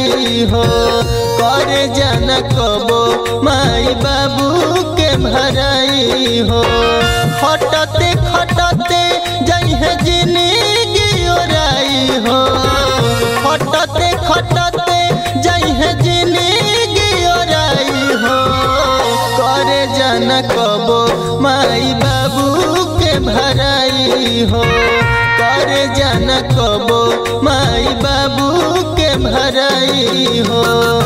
भराई हो कर जन कबो माई बाबू के भराई हो खटते खटते जइहे जिंदगी ओराई हो खटते खटते जइहे जिंदगी ओराई हो करे जन कबो माई बाबू के भराई हो करे जन कबो माई बाबू के भराई हो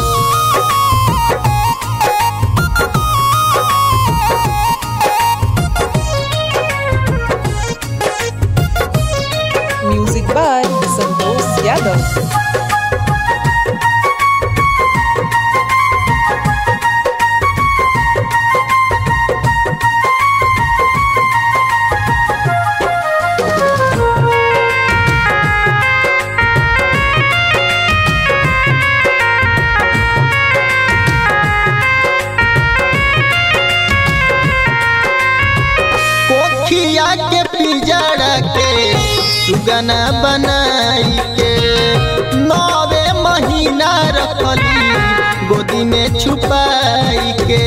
Music by Santosh Yadav. कोखिया के पिजड़ा के सुगना बनाई के नवे महीना रखली गोदी में छुपाई के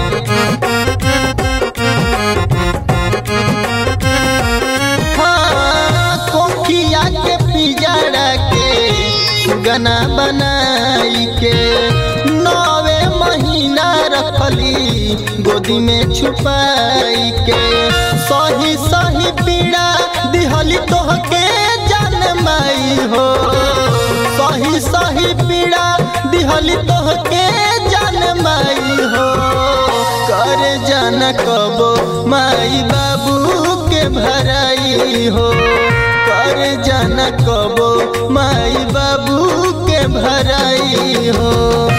हाँ, कोखिया के पिजड़ा के सुगना बनाई के नवे महीना रखली गोदी में छुपाई के सही सही पीड़ा दिहली तोहके जान माई हो सही सही पीड़ा दिहली तोहके जान माई हो कर जान कबो माई बाबू के भराई हो कर जान कबो माई बाबू के भराई हो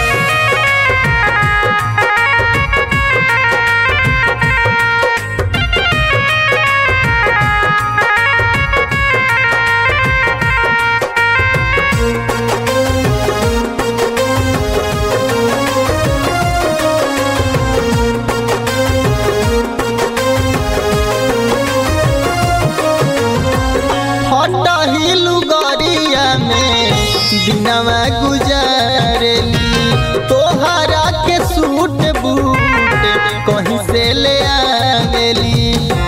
हटही लुगरिया में दिनवा गुजारेली तोहरा के सूट बूट कहीं से ले आवेली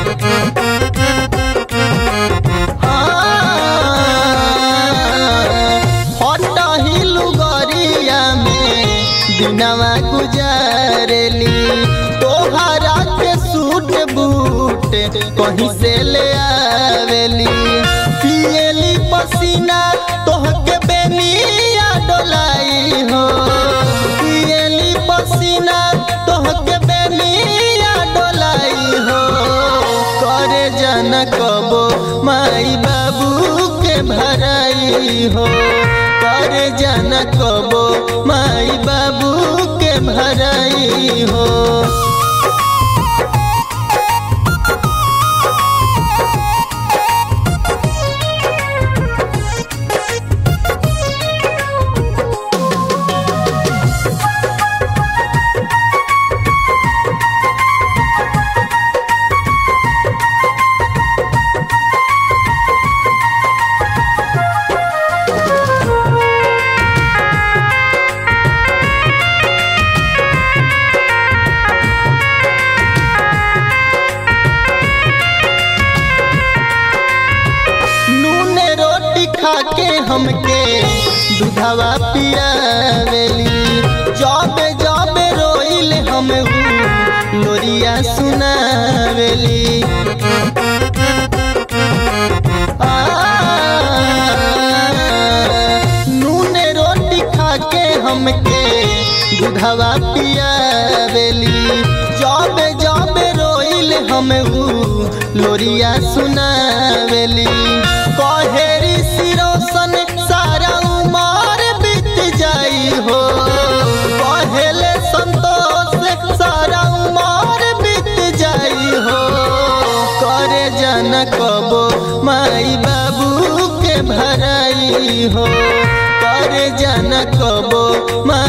हटही लुगरिया में दिनवा गुजारेली तोहरा के सूट बूट कहीं से ले आवेली पियली पसीना तोहके बेनिया डोलाई हो पियली पसीना तोहके बेनिया डोलाई हो करे जन कबो माई बाबू के भराई हो करे जन कबो माई बाबू के भराई हो नून रोटी खा के हमके दूधवा पियावेली जबे जबे रोइल हम लोरिया सुनावेली आ, नून रोटी खा के हमके दूधवा पियावेली जबे जबे रोइल हम लोरिया सुनावेली कहेरी सिरोसन सारा उमर बीत जाई हो कहेले संतोष सारा उमर बीत जाई हो करे जन कबो माई बाबू के भराई हो करे जन कबो माई